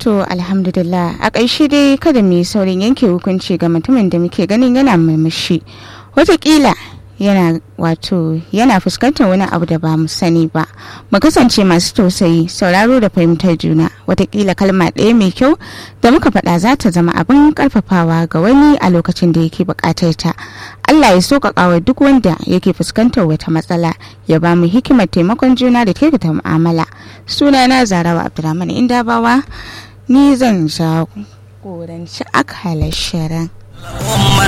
To alhamdulillah a ƙarshe dai kada mu yi saurin yanke hukunci ga mutumin da muke ganin yana murmushi wataƙila yana wato yana fuskantar wani abu da ba mu sani ba mu kasance masu tausayi sauraro da fahimtar juna watakila kalma ɗaya mai kyau da muka faɗa za ta zama abin ƙarfafawa ga wani a lokacin da yake buƙatar ta allah ya sauƙaƙa wa duk wanda yake fuskantar wata matsala ya ba mu hikimar taimakon juna da kyautata mu'amala sunana zarawa abdulrahman indabawa ni zan jagoranci akalar shirin